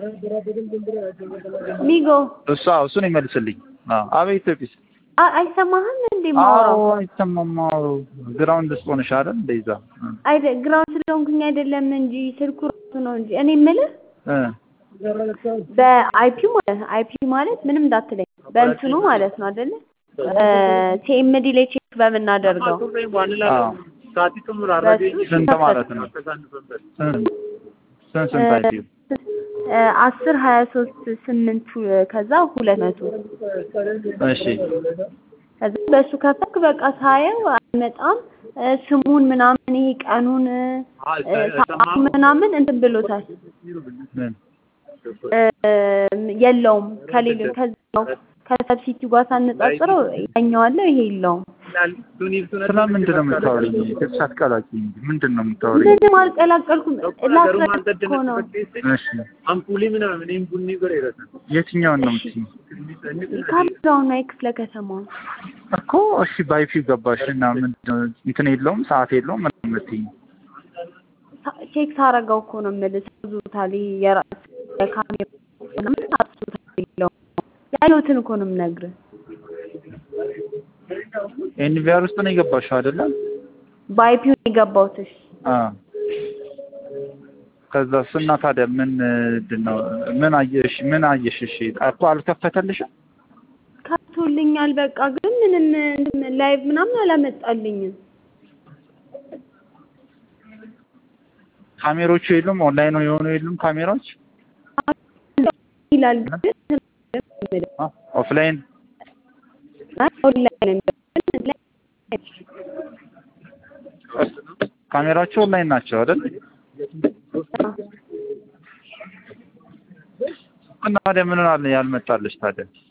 ሚጎ እሱ አዎ እሱን ይመልስልኝ። አዎ አቤት ፒስ አ- አይሰማህም እንዴ አዎ ማውራው? አይሰማም። አዎ ግራውንድ ውስጥ ሆነሽ አይደል እንደዛ አይደ ግራውንድ ስለሆንኩኝ አይደለም እንጂ ስልኩ ራሱ ነው እንጂ እኔ የምልህ እ በአይፒ ማለት አይፒ ማለት ምንም እንዳትለኝ በእንትኑ ማለት ነው አይደለ? ቲኤምዲ ላይ ቼክ በምናደርገው አዎ በሱ ስንት ማለት ነው? ስንት ስንት ስንት አይዲው እ አስር ሀያ ሶስት ስምንት ከዛ ሁለት መቶ እሺ ከዛ በሱ ከፈክ በቃ ሳየው አይመጣም እ ስሙን ምናምን ይሄ ቀኑን እ ሰዓቱን ምናምን እንትን ብሎታል ምን እ የለውም ከሌለ ከዛው ከሰብሲቲው ጋር ሳነጻጽረው ያኛው አለ ይሄ የለውም። ስለ ምንድን ነው የምታወሪኝ? ትብስ አትቀላቂ እንጂ ምንድን ነው የምታወሪኝ? ምንም አልቀላቀልኩም ላስረዳህ እኮ ነው። እሺ የትኛውን ነው የምትይኝ? ካሜራውን ነው የክፍለ ከተማው እኮ እሺ ባይፒው ገባሽ እና ምንድን ነው እንትን የለውም ሰዓት የለውም ምን ነው የምትይኝ? ሳ- ቼክ ሳረጋው እኮ ነው የምልህ ታዙታል። ይሄ የራስ የካሜራ ምናምን ታዙታል የለውም ያየሁትን እኮ ነው የምነግርህ። ኤንቪአር ውስጥ ነው የገባሽው አይደለም? በአይፒው ነው የገባሁት። እሺ አዎ ከዛ እና ታዲያ ምን ምንድን ነው ምን አየሽ ምን አየሽ? እሺ እኮ አልከፈተልሽም? ከፍቶልኛል። በቃ ግን ምንም እንትን ላይቭ ምናምን አላመጣልኝም። ካሜሮቹ የሉም ኦንላይን የሆኑ የሉም ካሜራዎች ይላል ግን አ- ኦፍላይን ኦንላይን ነው የሚለው። ካሜራዎቹ ኦንላይን ናቸው አይደል? እና ታዲያ ምን አለ ያልመጣልሽ ታዲያ?